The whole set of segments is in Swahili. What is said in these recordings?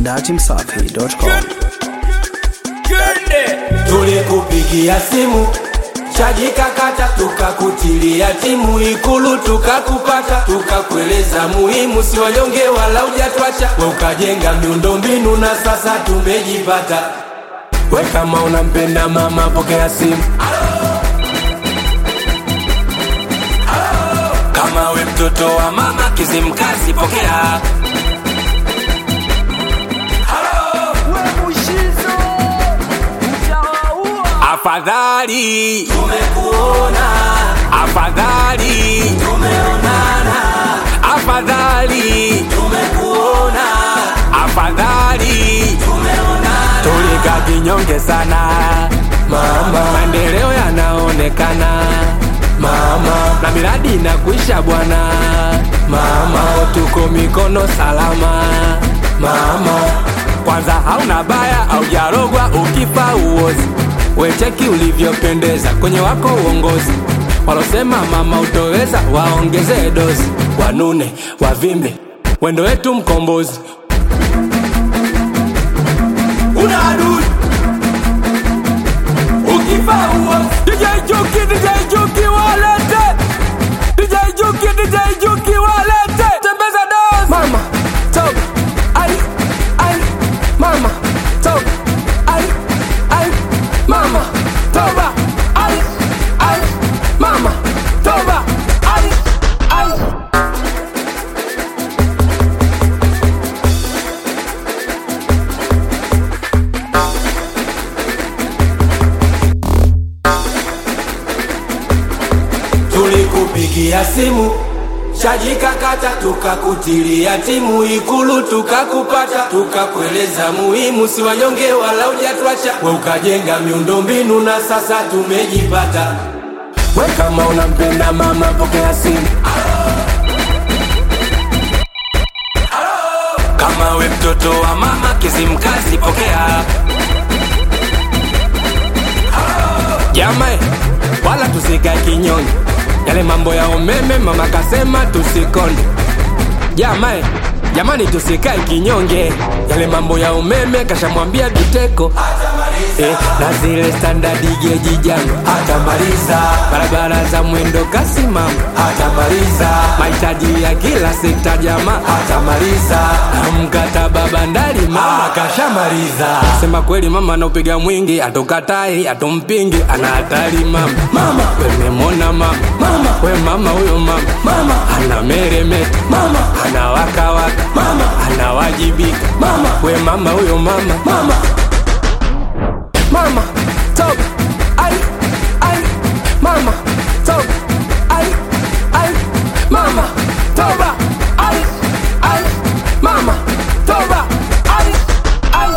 datimsafi.com. tulikupigia simu chaji kakata, tukakutilia timu Ikulu tukakupata, tukakueleza muhimu, si wanyonge wala ujatwacha, we ukajenga miundombinu na sasa tumejipata. We kama unampenda mama, pokea simu. Kama we mtoto wa mama Kizimkazi, pokea. Afadhali tumekuona, afadhali tumeonana, afadhali tumekuona, afadhali tumeonana. Tulika kinyonge sana mama, maendeleo yanaonekana mama, na miradi inakuisha bwana mama, tuko mikono salama mama kwanza hauna baya au jarogwa ukifa uozi wecheki ulivyopendeza kwenye wako uongozi walosema mama utoweza waongezee dozi wanune wavimbe wendo wetu mkombozi una adui ukifa uozi DJ Juki, DJ Juki walete DJ Juki, DJ Juki walete tembeza dozi mama toka ai ai mama toba ai ai mama toba ai ai mama toba ai ai tulikupigia simu chaji kakata, tukakutilia timu Ikulu tukakupata, tukakueleza muhimu, si wanyonge wala ujatwacha, we ukajenga miundombinu na sasa tumejipata. We kama unampenda mama, pokea simu. Kama we mtoto wa mama Kizimkazi, pokea. Jamae, wala tusikae kinyonge, yale mambo ya umeme mama kasema tusikonde. Jamae, jamani tusikae kinyonge, yale mambo ya umeme kashamwambia Biteko eh, na zile standard geji jangu hatamaliza, barabara za mwendo kasi mama hatamaliza, mahitaji ya kila sekta jamaa hatamaliza, na mkataba bandari mama kashamaliza. Sema kweli mama anaupiga mwingi, atokatai atompingi, ana hatari mama. Mama wememona mama, mama we mama huyo mama, mama ana meremeta, mama ana wakawaka, mama anawajibika, mama we mama huyo mama, mama mama toba ai ai mama toba ai ai mama toba ai ai mama toba ai ai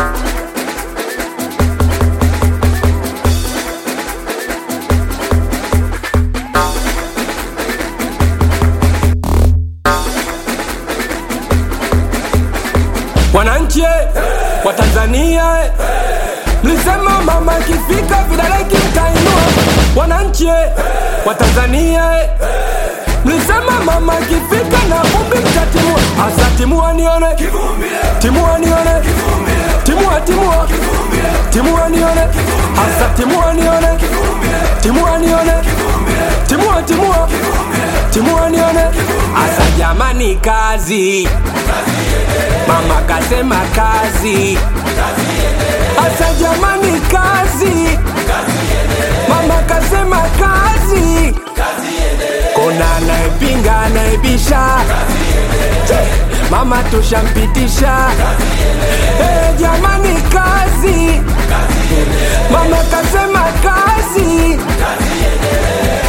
wananchi eh, wa Tanzania eh, mlisema mama ikifika vidole kitainua. Wananchi eh, wa Tanzania eh, mlisema mama ikifika na vumbi mtatimua. Asa timua nione, timua nione, timua timua, timua nione, asa timua nione, timua nione, timua timua, timua nione, asa jamani kazi Mama kasema kazi, asa jamani kazi. Mama kasema kazi, kuna anayepinga anayebisha, mama tushampitisha. Eh, jamani kazi, mama kasema kazi,